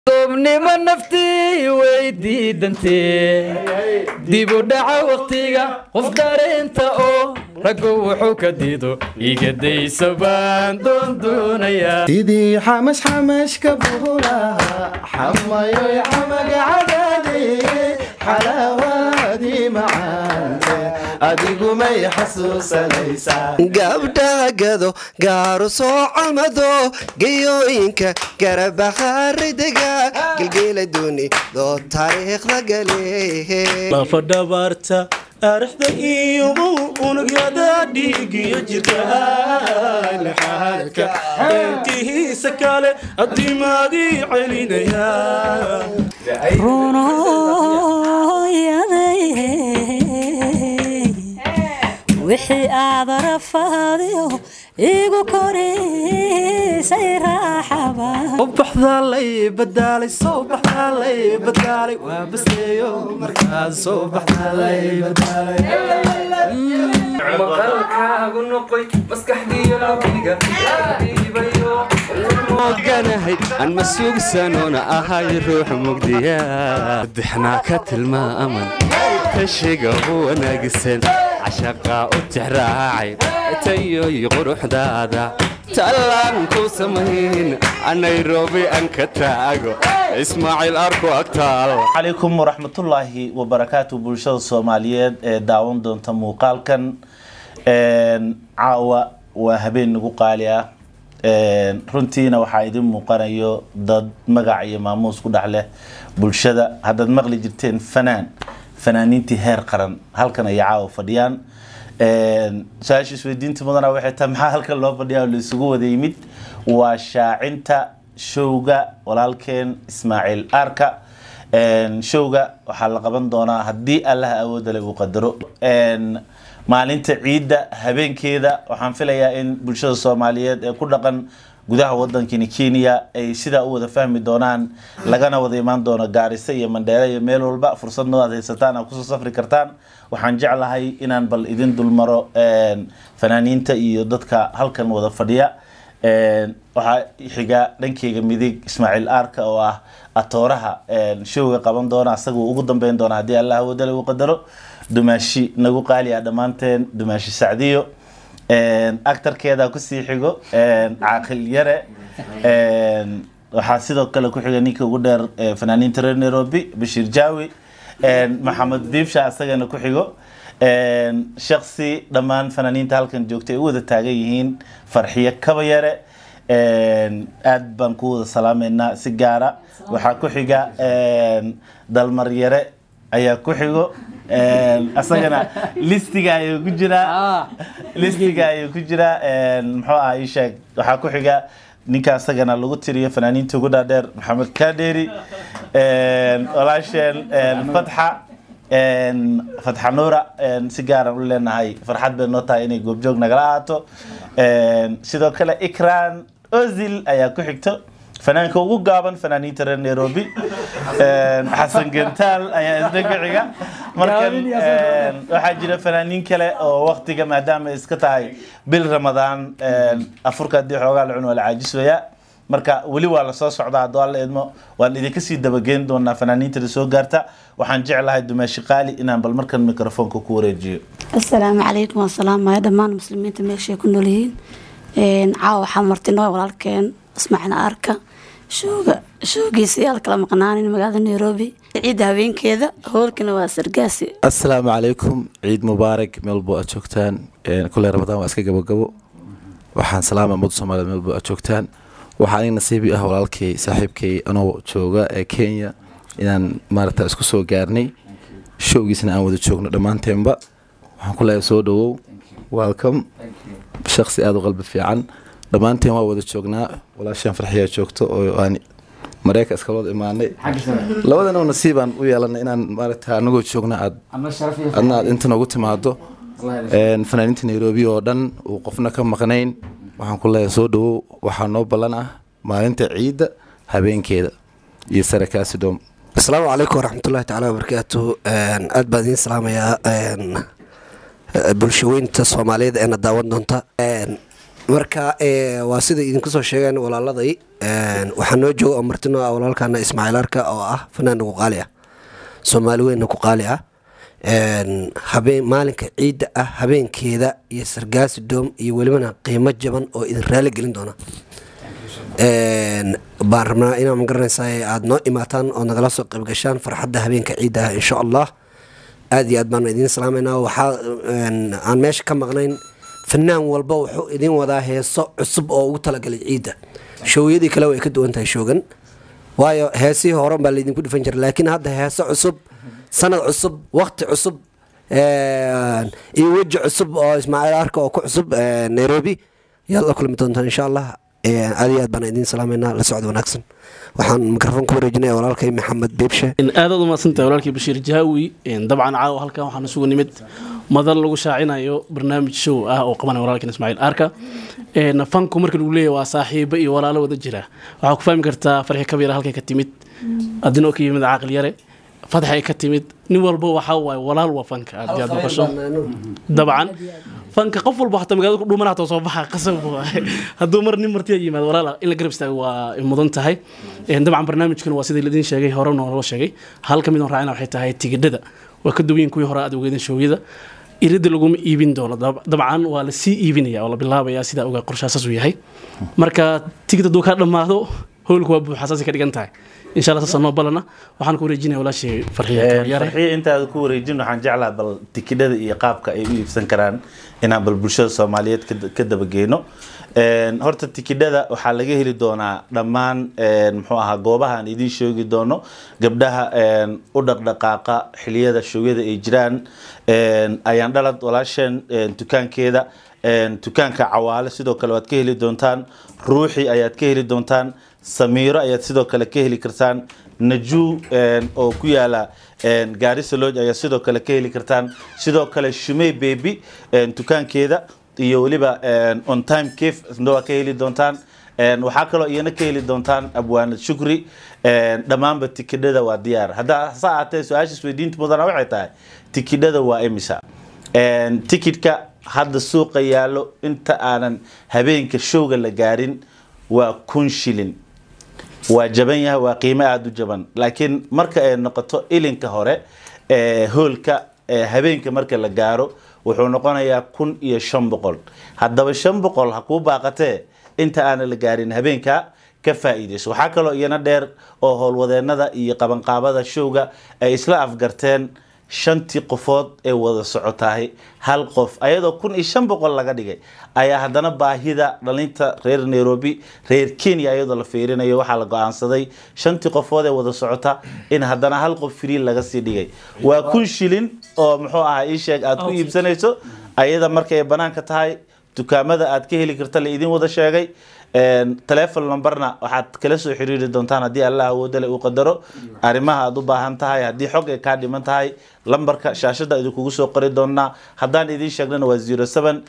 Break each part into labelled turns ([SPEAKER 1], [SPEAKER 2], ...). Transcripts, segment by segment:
[SPEAKER 1] doobnimo naftii way diidantee dib u dhaca waqtiga qof dareenta oo raggu wuxuu ka diido igadaysa baan doondoonayaa
[SPEAKER 2] sidii xamash xamashka buhulaha xamayoy camaga cadaade xalaawaadii macaante adigumay xasuusanaysaa
[SPEAKER 3] gabdhaha gado gaaru soo calmado gayooyinka garabakharidega gelgeela dooni doo taariikhda gale
[SPEAKER 4] lafadhabaarta arixda iyo unugyada dhiigiyo jirka laxaadka intihiisa kale adimaadii celinaya
[SPEAKER 5] wixii aad arafaadiyo igu korisay raaxaba
[SPEAKER 2] soo baxdaalay badaalay soo baxdaalay badaalay waa baseeyo markaas soo baxdaalay badaalay
[SPEAKER 1] maqalkaagu noqoy maskaxdiyo lugiga
[SPEAKER 6] oganahay aan ma sugsanoona ahay ruux mugdiya dixnaa ka tilmaaman kashiga u wanaagsan cashaqaa u tixraacay tayoy quruxdaada tallaan ku samayn nairobi aan ka taago ismaaciil arku agtaal
[SPEAKER 4] calaykum waraxmatullaahi wabarakaatu bulshada soomaaliyeed ee daawan doonta muuqaalkan caawa waa habeen nagu qaali ah runtiina waxaa idin muuqanayo dad magac iyo maamuus ku dhex leh bulshada haddaad maqli jirteen fanaan fanaaniintii heer qaran halkan ayay caawa fadhiyaan su-aasha isweydiinta mudana waxay tahay maxaa halkan loo fadhiyaa oo la isugu wada yimid waa shaacinta showga walaalkeen ismaaciil aarka showga waxaa la qaban doonaa haddii allaha awoodale uu qadaro maalinta ciidda habeenkeeda waxaan filayaa in bulshada soomaaliyeed ee ku dhaqan gudaha wadankani kenya ay sidaa u wada fahmi doonaan lagana wada imaan doono gaarisa iyo mandheere iyo meel walba fursadnoo aad haysataan aad kusoo safri kartaan waxaan jeclahay inaan bal idin dulmaro fanaaniinta iyo dadka halkan wada fadhiya waxaa xiga dhankeyga midig ismaaciil aarka oo ah atooraha showga qaban doona asaguu ugu dambeyn doona haddii allah wadale uu qadaro dumaashi nagu qaali ah dhammaanteen dumaashi sacdiyo actarkeeda kusii xigo caaqil yare waxaa sidoo kale ku xiga ninka ugu dheer fanaaniinta reer nairobi bashiir jaawi maxamed biibsha isagana ku xigo shaksi dhammaan fanaaniinta halkan joogta ay u wada taagan yihiin farxiyo kaba yare aad baan ku wada salaameynaa si gaara waxaa ku xiga dalmar yare ayaa ku xigo asagana listiga ayuu ku jiraa listiga ayuu ku jiraa muxuu ah ii sheeg waxaa ku xiga ninka asagana lagu tiriyo fanaaniinta ugu dhaadheer maxamed kaadheeri walaasheen fatxa fatxa nuura si gaaran u leenahay farxad bay noo tahay inay goobjoog nagala ahaato sidoo kale ikran ozil ayaa ku xigto fanaanka ugu gaaban fanaaniinta reer nairobi xasan gentaal ayaa isna ku xiga markan waxaa jira fanaaniin kale oo waktiga maadaama ay iska tahay bil ramadaan afurka haddii xoogaa la cun waa la caajisaya marka weli waa lasoo socdaa hadduu alla idmo waan idinka sii dabageyn doonaa fanaaniinta soo gaarta waxaan jeclahay dumaashi qaali inaan bal markan mikrofoonka ku wareejiyo
[SPEAKER 5] asalaamu calaykum waan salaamaya dhammaan muslimiinta meeshay ku nool yihiin caawa waxaa martinoo walaalkeen ismaaciil aarka showga showgiisa yaa la kala maqnaanin magaalada nairobi ciidda habeenkeeda hoolkana waa sargaasi
[SPEAKER 7] asalaamu calaykum ciid mubaarak meelbo aad joogtaan kuley ramadaan waa iska gabogabo waxaan salaama ummadda soomaliya meelbo aad joogtaan waxaa aniga nasiibi ah walaalkay saaxiibkay anoo jooga ee kenya inaan maaragta isku soo gaarnay showgiisna aan wada joogno dhammaanteenba waxaan ku leeyahay soo dhawow welcome shaksi aada u qalbi fiican dhammaanteen waa wada joognaa walaashaan farxiyaa joogto oo aan mareyka iska wada imaanay labadana nasiibaan u yeelanay inaan maaragta anagoo joogna aad adna aad inta noogu timaado fanaaniinta nairobi oo dhan uu qofna ka maqnayn waxaan ku leeyahay soo dhawow waxaa noo ballan ah maalinta ciidda habeenkeeda iyo sarakaasi doom
[SPEAKER 3] asalaamu calaykum waraxmatullahi tacaala wabarakaatu aad baan idiin salaamayaa bulshaweynta soomaaliyeed eena daawan doonta marka eh, waa sida idinku soo sheegeen walaaladay een, waxaa noo jooga oo martino ah walaalkana ismaaciil arka oo ah fanaan ku qaali ah soomaali weynna ku qaali ah een, habeen maalinka ciidda ah habeenkeeda iyo sargaasi doom iyo welibana qiimo jaban oo idin raali gelin doona Een, baan rabnaa inaa magaranaysaa aad noo imaataan oo nagala soo qayb gashaan farxadda habeenka ciidda ah insha allah aad iyo aad baan idiin salaamaynaa waxaa een, aan meesha ka maqnayn fanaan walba wuxuu idin wadaa heeso cusub oo ugu talagalay ciidda showyadii kale way ka duwan tahay shoogan waayo heesihii hore baa laydinku dhifan jiray laakiin hadda heeso cusub sanad cusub waqti cusub een, iyo weji cusub oo ismaaciil arka oo ku cusub een, nairobi yaad la kulmi doontaan insha allah Een, aad iyo aad baan idiin salaameynaa la socod wanaagsan waxaan mikrofon ku wareejinaya walaalkay maxamed beebshe
[SPEAKER 8] aad aad umahadsantahay walaalkii bashiir jaawi Een, dabcan caawa halkan waxaan isugu nimid madal lagu shaacinayo barnaamij show ah oo qabanaya walaalkan ismaaciil arka Een, fanku marka lagu leeyahay waa saaxiibo iyo walaalo wada jira waxaa ku fahmi kartaa farxi kabiira halkay ka timid adinoo ka yimid caaqil yare fadxay ka timid nin walba waxaa waaye walaal waa fanka aad iyo aad maqasho dabcan fanka qof walba xataa magaalada ku dhuumana hataa soo baxa qasab waaye hadduu mar nin martiya yimaado walaala in la garab istaago waa mudan tahay Een, dabcan barnaamijkan waa sidii laidin sheegay hore nooloo sheegay hal ka mid oo raacina waxay tahay tigidhada waa ka duwan yihiin kuwii hore aad ogeedeen shoowyada iridda laguma iibin doono dab- dabcan waa la sii iibinaya oo la bilaabaya sidaa ogaa qorshaasaas uu yahay marka tigid hadduu kaa dhammaado howlku waa buuxa saasay ka dhigan tahay insha allah saasa noo balana waxaan ku wareejinaya walaashii farxiya yare
[SPEAKER 4] farxiya intaada ku wareejin waxaan jeclaha bal tikidhada iyo qaabka ay u iibsan karaan inaan bal bulshada soomaaliyeed ka- ka dabageyno Een, horta tikidhada waxaa laga heli doonaa dhammaan een, muxuu ahaa goobaha aan idiin sheegi doono gabdhaha een, u dhaqdhaqaaqa xiliyada showyada ay jiraan een, ayaan dhalad walaasheen een, dukaankeeda een, dukaanka cawaale sidoo kale waad ka heli doontaan ruuxi ayaad ka heli doontaan samiiro ayaad sidoo kale ka heli kartaan najuu een, oo ku yaala een, gaarisa lodge ayaad sidoo kale ka heli kartaan sidoo kale shumey baby een, dukaankeeda iyo weliba een, on time cave isna waa ka heli doontaan Een, waxaa kaloo iyana ka heli doontaan abwaanad shukri Een, dhammaanba tikidhada waa diyaar haddaa sa ahaatee su-aasha isweydiinta mudana waxay tahay tikidhada waa imisa Een, tikidhka hadda suuqa yaallo inta aanan habeenka showga la gaarin waa kun shilin waa jaban yahay waa qiimo aada u jaban laakiin marka ay noqoto ilinka hore ee hoolka ee habeenka marka la gaaro wuxuu noqonayaa kun iyo shan boqol haddaba shan boqol ha kuu baaqatee inta aana la gaarin habeenka ka faa'iidayso waxaa kaloo iyana dheer oo howlwadeennada iyo qabanqaabada showga ay isla afgarteen shantii qofood ee wada socotahay hal qof ayadoo kun iyo shan boqol laga dhigay ayaa haddana baahida dhalinta reer nairobi reer kenya iyadoo la fiirinayo waxaa la go-aansaday shantii qofood ee wada socota in haddana hal qof free laga sii dhigay waa kun shilin oo muxuu ahaa ii sheeg aad ku iibsanayso ayada markay banaanka tahay dukaamada aad ka heli karta la idin wada sheegay Een, telephone numberna waxaad kala soo xiriiri doontaan haddii allah awoodale uu qadaro arrimaha aad u baahan tahay haddii xog ay kaa dhiman tahay lambarka shaashada idinkugu soo qori doonaa haddaan idin sheegnana waa 07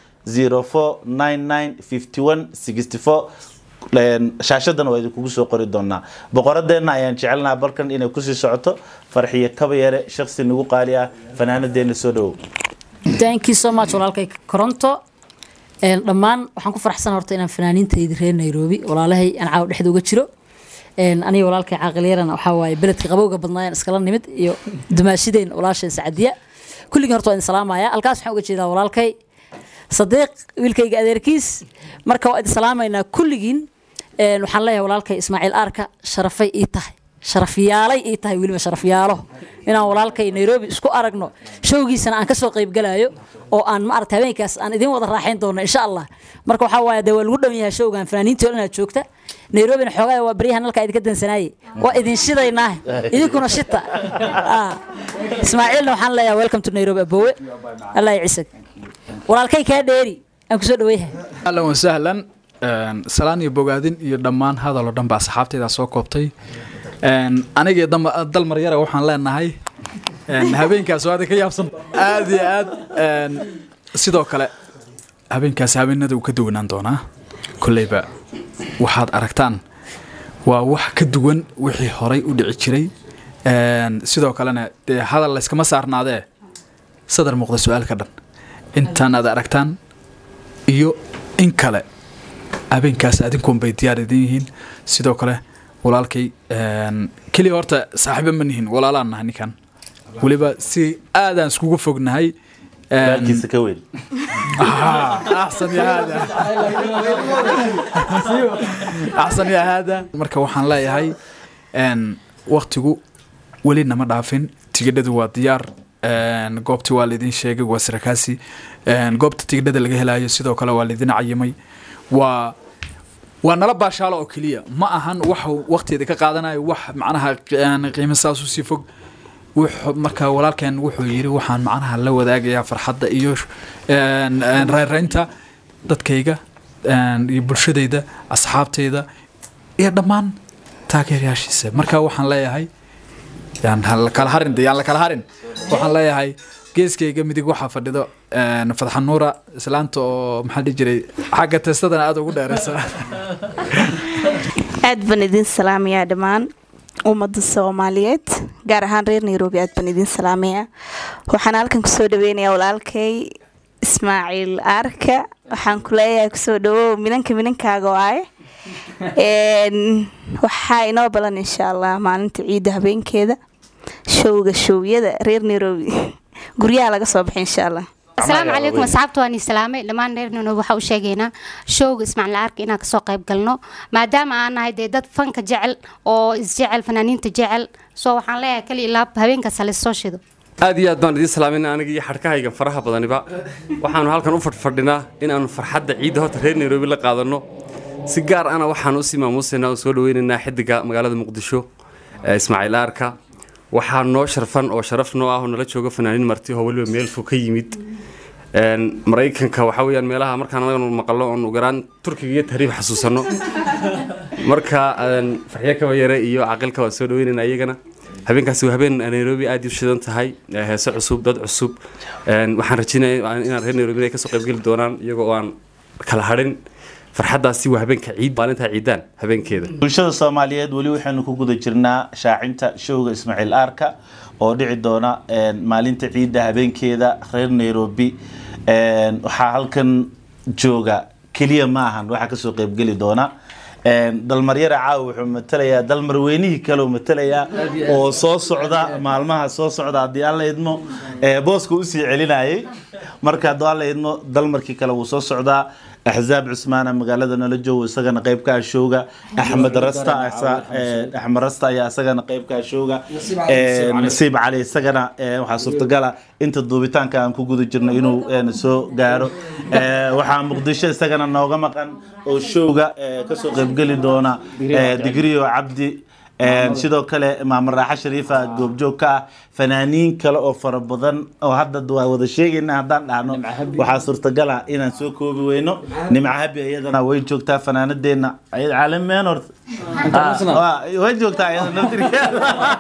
[SPEAKER 4] 04 99 51 64 Een, shaashadana waa idinkugu soo qori doonaa boqoradeenna ayaan jecelnaha balkan inay kusii socoto farxiyo kaba yare shaksi nagu qaali ah fanaanadeena soo dhowow
[SPEAKER 9] thank you so much walaalkay koronto Een, dhammaan waxaan ku faraxsan horta inaan fanaaniintaydi reer nairobi walaalahay aan caawa dhexda uga jiro Een, aniga walaalkay caaqilyaran waxaa waaye beledka qabowga badnaayeen iskala nimid iyo dumaashideen walaasheen sacadiya kulligii horta waa idin salaamaya halkaas waxaan uga jeedaa walaalkay sadiiq wiilkayga adeerkiis marka waa idin salaamaynaa kulligiin Een, waxaan leeyahay walaalkay ismaaciil aarka sharafay ii tahay sharafyaalay ii tahay weliba sharafyaalo inaan walaalkay nairobi isku aragno showgiisana aan kasoo qaybgalayo oo aan maarata habeenkaas aan idin wada raaxayn doono insha allah marka waxaa waaye dee waa lagu dhown yahay showgan fanaaniintii oo dhan aad joogta nairobina xoogaa waa baryahan halkaa idinka dansanaaye waa idin shidaynaa idinkuna shita Ah. ismaaciilna waxaan leeyahay welcome to nairobi abowe allah cisag walaalkay kaa dheeri aan kusoo dhaweyahay
[SPEAKER 10] ahlan wasahlan Een, salaan iyo bogaadin iyo dhammaan hadal oo dhan ba asxaabtayda soo koobtay Een, aniga iyo dama- dalmar yara waxaan leenahay een, habeenkaas waa ka yaabsan aad iyo aad een, sidoo kale habeenkaas habeenada uu ka duwanaan doonaa kolleyba waxaad aragtaan waa wax ka duwan wixii horay u dhici jiray Een, sidoo kalena dee hadal layskama saarnaadee sadar muuqda su-aalka dhan intaan aad aragtaan iyo in kale habeenkaas adinkuun bay diyaar idin yihiin sidoo kale walaalkay een, keliya horta saaxiibo ma nihin walaalaan nahay ninkan weliba si aadaan iskugu fognahay een,
[SPEAKER 4] walaalkiisa ka weyn
[SPEAKER 10] آه، احسن يا هذا احسن يا هذا marka waxaan leeyahay een waqtigu weli nama dhaafin tigidhadu waa diyaar een goobti waa laidin sheegay waa sarakaasi een goobta tigidhada laga helayo sidoo kale waa laidin cayimay waa waa nala baashaalo oo keliya ma ahan wax waqtigeeda ka qaadanayo wax macnaha een, qiimo saas u sii fog wuxuu- marka walaalkeen wuxuu yiri waxaan macnaha la wadaagayaa farxadda iyo een, een, reereynta dadkayga een, iyo bulshadayda asxaabtayda iyo dhammaan taageerayaashiisa marka waxaan leeyahay yaan ha la kala harin de yaan la kala harin waxaan leeyahay geeskayga midig waxaa fadhido een, fadxan nuura islaanta oo maxaa dhihi jiray xagga teestadana aada ugu dheereysa
[SPEAKER 11] aad baan idin salaamayaa dhammaan ummadda soomaaliyeed gaar ahaan reer nairobi aad baan idin salaamayaa waxaan halkan kusoo dhaweynayaa walaalkay ismaaciil aarka waxaan ku leeyahay kusoo dhawow minanka minankaaga waaye Een, waxaa inoo balan insha allah maalinta ciidda habeenkeeda showga showyada reer nairobi guryaha laga soo baxay insha allah
[SPEAKER 12] asalaamu calaykum asxaabta waan islaamay dhammaan reer nairobi waxaa u sheegaynaa showga ismaaciil arka inaan kasoo qayb galno maadaama aan nahay dee dad fanka jecel oo isjecel fanaaniinta jecel soo waxaan leeyahay kali ilaa habeenkaas hale soo shido
[SPEAKER 6] aad iyo aad baan idiin salaamayna aniga iyo xadhkahayga faraha badaniba waxaanu halkan u fadhfadhinaa inaannu farxadda ciidda horta reer nairobi la qaadanno si gaar ana waxaan usii maamuusaynaa oo soo dhaweynaynaa xidiga magaalada muqdisho ee ismaaciil aarka waxaa noo sharfan oo sharaf noo ah oo nala jooga fanaaniin marti oo weliba meel fog ka yimid Een, maraykanka waxaa weyaan meelaha markaan anaganu maqalno oon ugaraan turkiga iyo tahriib xasuusanno marka een, farxiyo kaba yare iyo caqilka waan soo dhaweynaynaa iyagana habeenkaasi waa habeen nairobi aad u shidan tahay ee heese cusub dad cusub Een, waxaan rajeynaya inaan reer nairobi ay kasoo qaybgeli doonaan iyagoo oo aan kala hadhin farxaddaasi waa habeenka ciid maalinta ciidaan habeenkeeda
[SPEAKER 4] bulshada soomaaliyeed weli waxaynu ku guda jirnaa shaacinta showga ismaaciil aarka oo dhici doona een, maalinta ciidda habeenkeeda reer nairobi Een, waxaa halkan jooga keliya ma ahan waxaa kasoo qeybgeli doona Een, dalmaryara caawa wuxuu matalayaa dalmarweynihii kaleu matalayaa oo soo socda maalmaha soo socda haddii alla idmo ee, booska usii celinayay marka hadduu alla idmo dalmarkii kale wuu soo socdaa axzaab cusmaana magaalada nala joogo isagana qayb ka ah showga axmed rasta asa- ee, axmed rasta ayaa isagana qayb ka ah showga Ee, nasiib cali isagana ee, waxaa suurtagala inta duubitaanka aan ku guda jirno inuu een, soo gaaro Ee, waxaa muqdisho isagana nooga maqan oo showga ee, kasoo qaybgeli doona ee, digriyo cabdi Een, sidoo kale maamar raaxa shariifa goobjoog ka ah fanaaniin kale oo fara badan oo hadda waa wada sheegayna haddaan dhahno waxaa suurtagal ah inaan soo koobi weyno nimca habi iyadana way joogtaa fanaanadeena ayad caalameen horta Ah, waa- way joogtaa iyada naftirkeeda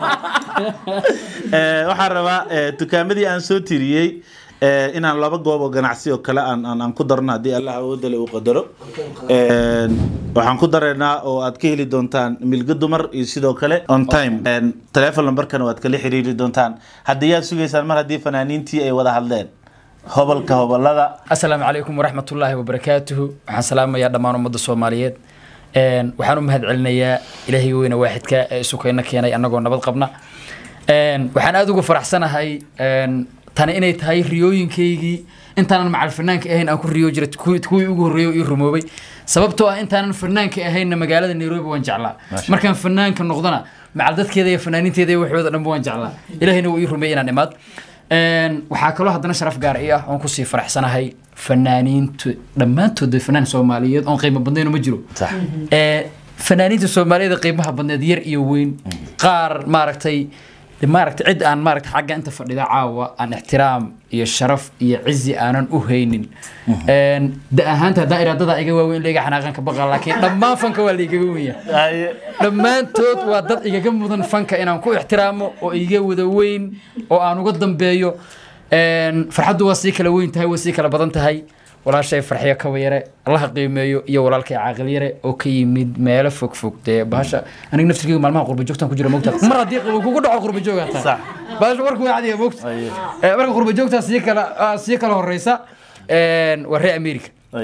[SPEAKER 4] Ee, waxaan rabaa ee, dukaamadii aan soo tiriyey ee, inaan laba goob oo ganacsi oo kale aan aan aan ku darno haddii allah awoodale uu qadaro Een, waxaan ku dareynaa oo aad ka heli doontaan milga dumar iyo sidoo kale on time Een, telephone numberkana waad kala xiriiri doontaan haddii yaad sugaysaan mar haddii fanaaniintii ay wada hadleen hobolka hobolada
[SPEAKER 1] asalaamu calaykum waraxmatullaahi wabarakaatuhu waxaan salaamayaa dhammaan ummadda soomaaliyeed Een, waxaan u mahad celinayaa ilaahay weyne waaxidka ee isukayna keenay annagoo nabad qabna Een, waxaan aada uga faraxsanahay een, tani inay tahay riyooyinkaygii intaanan macal fanaanka ahayn aan ku riyo jira kuwii kuwii ugu horreeyay oo ii rumoobay sababtoo ah intaanan fanaanka ahaynna magaalada nairobi waan jeclaa markaan fanaanka noqdona macal dadkeeda iyo fanaaniinteeda iyo waxooda dhanba waan jeclaa ilaahayna wuu ii rumeeyey inaan imaad Een, waxaa kaloo haddana sharaf gaar ii ah oon kusii faraxsanahay fanaaniintu dhammaantood fanaan soomaaliyeed oon qiimo badnayn ma jiro Ee, fanaaniinta soomaaliyeed ee qiimaha badneed yar iyo weyn qaar maaragtay maaragtay cid aan maaragtay xagga inta fadhida caawa aan ixtiraam iyo sharaf iyo cizi aanan u haynin Een, da ahaanta haddaa iraadada iga waaweyn leega xanaaqan ka baqa laakiin dhammaan fanka waa laigaga wenya dhammaantood waa dad igaga mudan fanka inaan ku ixtiraamo oo iga wada weyn oo aan uga dambeeyo Een, farxaddu waa sii kala weyn tahay waa sii kala badan tahay walaashay farxiyo kaba yare allaha qiimeeyo iyo walaalkay caaqil yare oo ka yimid meelo fog fog dee bahasha aniga naftirkeyga maalmaha qurba joogtaan ku jira mogta mar haddii qabo kugu dhaco qurba jooga taa bahasha warku waa cadiya mogta Ee, marka qurba joogtaa sii kala ah, sii kala horeysa Een, waa reer america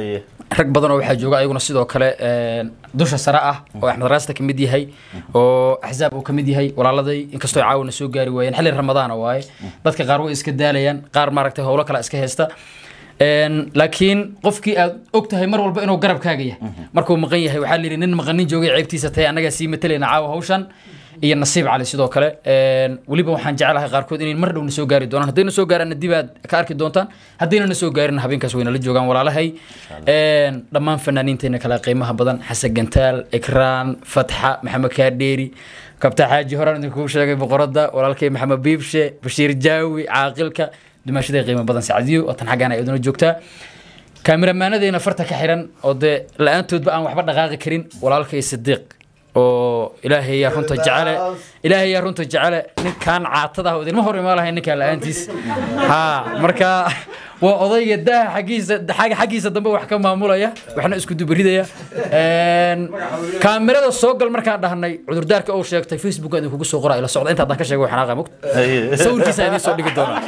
[SPEAKER 1] rag badan oo waxaa jooga ayaguna sidoo kale een, dusha sare ah oo axmed raasta ka mid yahay oo axzaab uu ka mid yahay walaaladay inkastoo ay caawina soo gaari waayeen xilli ramadaana waaye dadka qaar way iska daalayaan qaar maaragtay howlo kale iska haysta Een, laakiin qofkii aad og tahay mar walba inuu garabkaaga yahay markuu maqan yahay waxaa layidhi nin maqanin joogay ceebtiisa tahay annagaa sii matalayna caawa hawshan iyo nasiib cali sidoo kale Een, weliba waxaan jecelahay qaarkood inay mar dhowna soo gaari doonaan haddayna soo gaaraanna dib aad ka arki doontaan haddayna na soo gaarin habeenkaas wayna la joogaan walaalahay Een, dhammaan fanaaniinteena kale qiimaha badan xasan gantaal ikraan fatxa maxamed kaadheeri kabta xaaji horaan idinku sheegay boqoradda walaalkay maxamed biibshe bashiir jaawi caaqilka dumaashaday qiimo badan sacdiyo oo tan xaggaan ay iduna joogtaa kaamiramanadeyna farta ka xiran oo dee la-aantoodba aan waxba dhaqaaqi karin walaalkay sidiiq oo ilaahay yaa runta jecele ilaahay yaa runta jecele ninkaan caatada ah oo idinma hor imaan lahayn ninkaan la-aantiis ha marka waa odayga daaha xaggiisa xagga xaggiisa dambe wax ka maamulaya waxna isku dubaridaya Een, kaamirada soo gal markaan dhahnay cudurdaarka uu sheegtay facebook aan idinkugu soo qoraa ila socda inta haddaan ka sheego waxaan aqaa mogt sawirkiisa idiin soo dhigi doonaa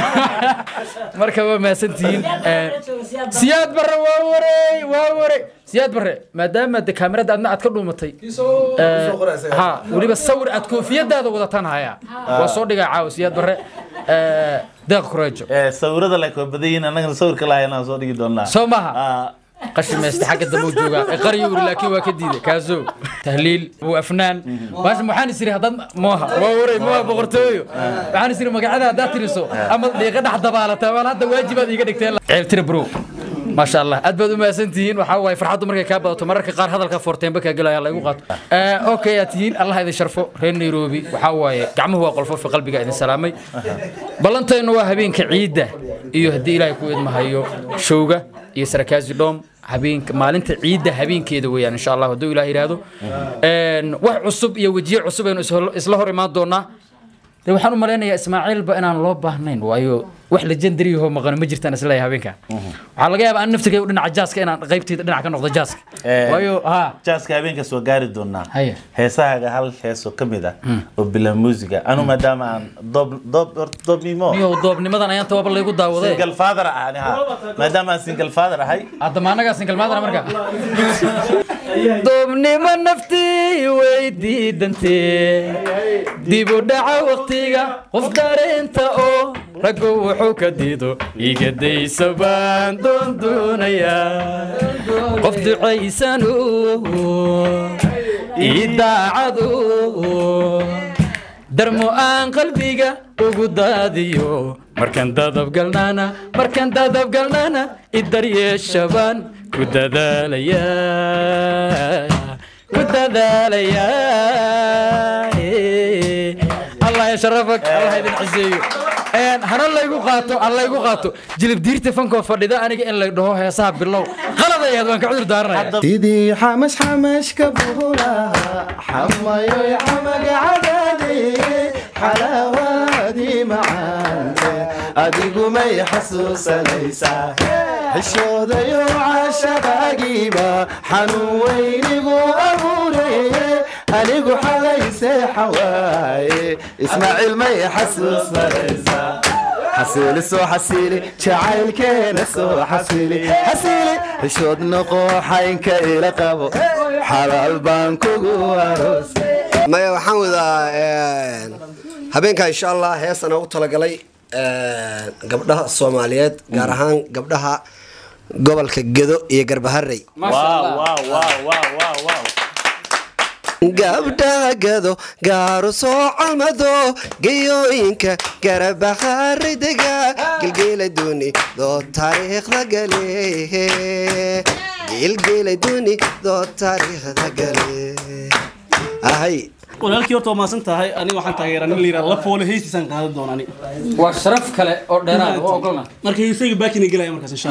[SPEAKER 1] marka waa mahadsantihiin Een, siyaad barre waa warey waa warey siyaad barre maadaama de kaamirada adna aad ka dhuumatay ee, ha weliba sawir aad koofiyadaada wadataan haya waa soo dhigaa caawa siyaad barre ee, deeq kureejo
[SPEAKER 4] sawirada like waa badan yihiin annagana sawirka lahayn aan soo dhigi doonaa
[SPEAKER 1] soo maha qashimaysta xagga dambe uu joogaa ee qaryo wuri laakiin waa ka diiday kaaso tahliil uu afnaan baasha waxaan is iri haddaad mooha waa waray mooha boqortooyo waxaan is iri magacyada haddaad tiriso ama dhiiqa dhex dabaalata waan hadda waajibaad iiga dhigteen ceeb tira bro maasha allah aad baad u mahadsan tihiin waxaa waaye farxaddu markay kaa badato mararka qaar hadalka foorteenba kaa gelaya laygu qaato okay aad tihiin allah idin sharfo reer nairobi waxaa waaye gacmuhu waa qolfofi qalbiga idin salaamay ballantaynu waa habeenka ciidda iyo haddii ilaahay ku idmahayo showga iyo sarakaazi dhoom habeenka maalinta ciidda habeenkeeda weeyaan insha allah hadduu ilaah yidhaahdo Een, wax cusub iyo wejiye cusub aynu ishol- isla hor imaan doonaa de waxaan u malaynayaa ismaaciilba inaan loo baahnayn waayo wax legendaryahoo maqan ma jirtaan isleeyahay habeenka waxaa laga yaabaa an naftigaygu dhinaca jaaska inaan qaybtayda dhinac ka noqdo jaaska waayo ha
[SPEAKER 4] jaaska habeenkaas waa gaari doonaa heesahaaga hal heesoo ka mid ah oo bila muusiga anu maadaama aan doob doob horta doobnimo
[SPEAKER 1] niyow doobnimadan ayaan tawaaba laygu daawaday
[SPEAKER 4] single father ah ani ha maadaama aan single father ahay
[SPEAKER 1] haddama annagaa single mother marka doobnimo naftii way diidantee dib u dhaca waqtiga qof dareenta oo raggu wuxuu ka diido iga daysa baan doondoonayaa qof ducaysanu ii daacadu darmo aan qalbiga ugu daadiyo markaan dadabgalnaana markaan dadabgalnaana idaryeeshabaan ku dadaalaya ku dadaalaya allah ya sharafak allah idin ciseeyo Een, hana laygu qaato ha laygu qaato jilib diirta fankoo fadhida aniga in lay dhaho heesaha bilow qalad ay ahayd waan ka cudur daaranaya
[SPEAKER 2] sidii xamash xamashka buhulaha xamayoy xamaga cadaade xalaawaadii macaante adigu may xasuusanaysaa xishoodayo cashaqaagiiba xanuun weynigu abuuraye anigu xalayse xawaaye ismaaciil may xasuusanaysaa xasiili soo xasiili jacaylkeena soo xasiili xasiili xishood noqo xaynka ila qabo xalaal baan kugu aroos
[SPEAKER 3] maya waxaan wadaa habeenka insha allah heesana u talagalay gabdhaha soomaaliyeed gaar ahaan gabdhaha gobolka gedo iyo garbaharey gabdhaha gado gaaru soo calmado geyooyinka garabakhaari dega gelgeela duni doo taariikhda gale gelgeela duni doo taariikhda gale ahay
[SPEAKER 8] walaalkii horta waa maasan tahay aniga waxaan taageeraa nin layidhaa la foole heystiisaan qaadan doona ani
[SPEAKER 1] waa sharaf kale oo dheeraad oo ogolna
[SPEAKER 8] marka heesayga baakina gelaya markaas insha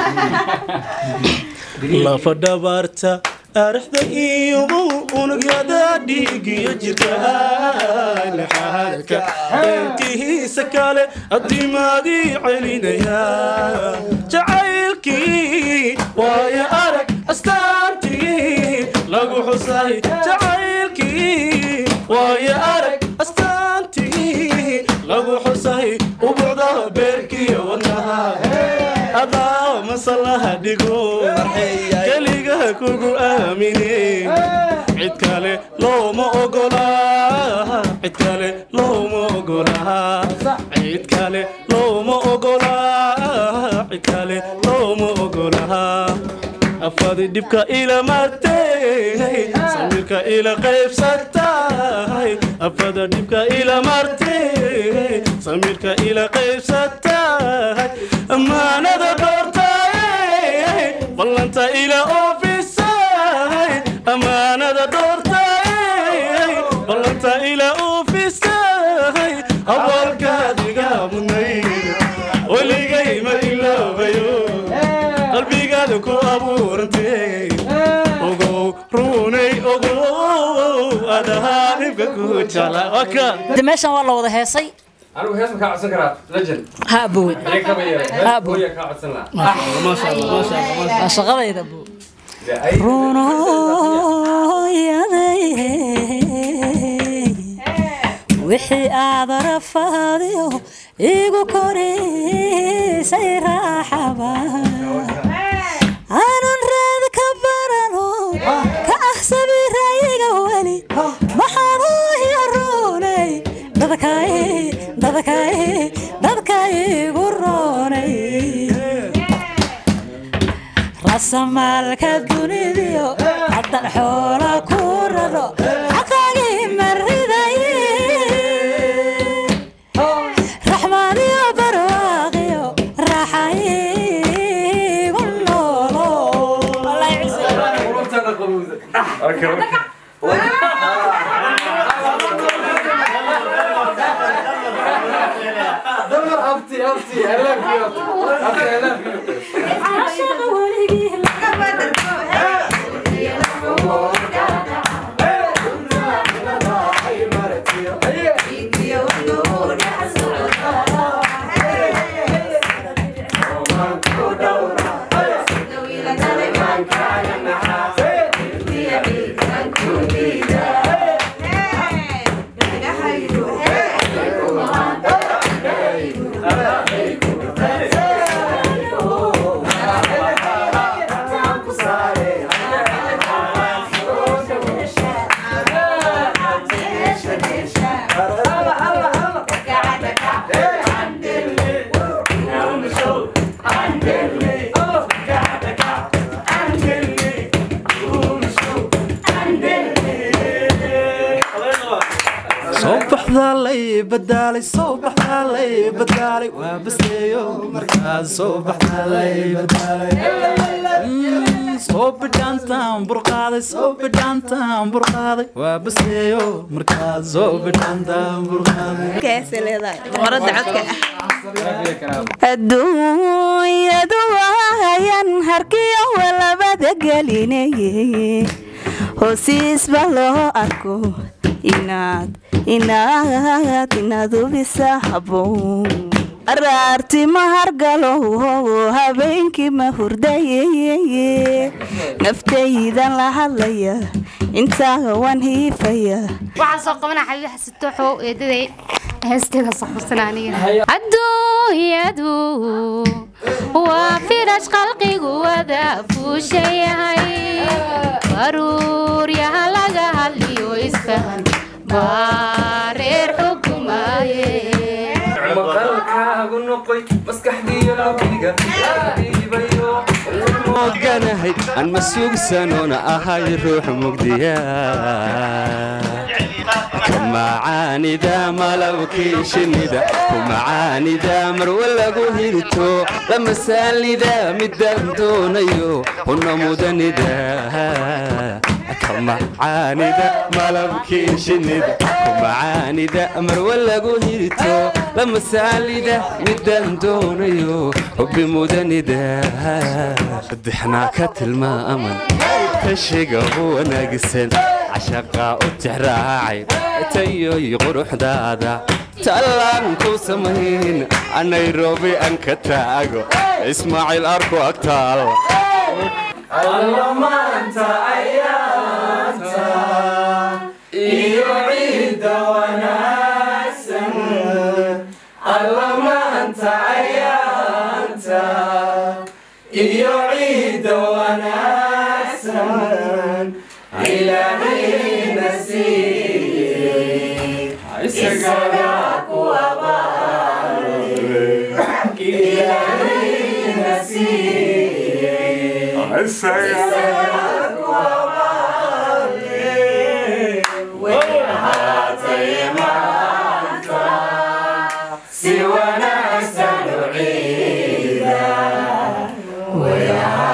[SPEAKER 8] allah lafa dhabaarta arixda iyo unugyada dhiigiyo jirka laxaadka intihiisa kale adimaadii celinaya jacaylkii waayo arag astaantii lagu xusay jacaylkii waayo arag astaantii lagu xusay ubucda beerkiyo wadnaha adaa masalaha dhigo keliga kugu aamine cid kale looma ogolaa cid kale looma ogolaa cid kale looma ogolaa cid kale looma ogolaa afadi dhibka ila martay samirka ila qaybsatay afada dhibka ila martay samirka ila qaybsatay amaanada doortay ballanta ila oofisay amaanada doortay ballanta ila oofisay awalkaadiga mudnay weligay ma iloobayo qalbigaada ku abuurantay ogow runay ogow adahaa dhibka ku jecla waka
[SPEAKER 9] de meeshan waa la wada heesay
[SPEAKER 6] anigu hees ma kaa codsan karaa legend
[SPEAKER 9] ha abowe
[SPEAKER 6] Iyaga kaba yeelay. Hees
[SPEAKER 9] ha abowe
[SPEAKER 6] hooya kaa codsan lahaa
[SPEAKER 9] waa shaqadayda abowe wixii aad rafaadiyo igu korisay raaxaba aanan raad ka barano ka ah sabirayiga weli maxaan hooyo roonay dadkay dadkay dadkaygu roonay rasamaalka dunidiyo haddan xoola ku raro xaqaagii mariday raxmaaniyo barwaaqiyo raaxayigu noolo
[SPEAKER 2] soo baxdaa lay badaalay soo baxdaa lay badaalay waa baseeyo markaas soo baxdaa lay badaalay Mm, soo bidhaantaan burqaaday soo bidhaantaan burqaaday waa baseeyo markaas soo bidhaantaan burqaaday
[SPEAKER 11] adduunyadu waayan harkiyo walabada gelinayey hoosiisba loo arko inaad inaad inaad hubisa haboon araarti ma hargalo habeenkii ma hurdayeye naftaydan la hadlaya intaa waan hiifaya
[SPEAKER 12] waxaan soo qabanaa xabiib xasitooxow eedaday heesteeda soo qabsana aniga adduunyadu waa firash qalqigu wada fuushayahay baruuryaha laga hadliyo isfahan baa reer xukumaye
[SPEAKER 6] maqalkaagu noqoy maskaxdiyo labiga dhiibayo
[SPEAKER 13] oganahay aan ma sugsanoona ahay ruux mugdiya ka macaanida malabkii shinnida ku macaanida marwa lagu hirto la masaalida midaan doonayo huna mudanida ka macaanida malabkii shinnida ku macaanida marwa lagu hirto la masaalida midaan doonayo hubbi mudanida dixnaa ka tilmaaman kashiga wanaagsan cashaqaa u tixraacay tayoy quruxdaada tallaan ku samayn nairobi aan ka taago ismaaciil arku agtaal
[SPEAKER 2] allamaanta ayaanta iyo ciidda wanaagsan allamaanta ayaanta iyo ciidda wanaagsan
[SPEAKER 14] Si wanaagsan u ciida way ahaatay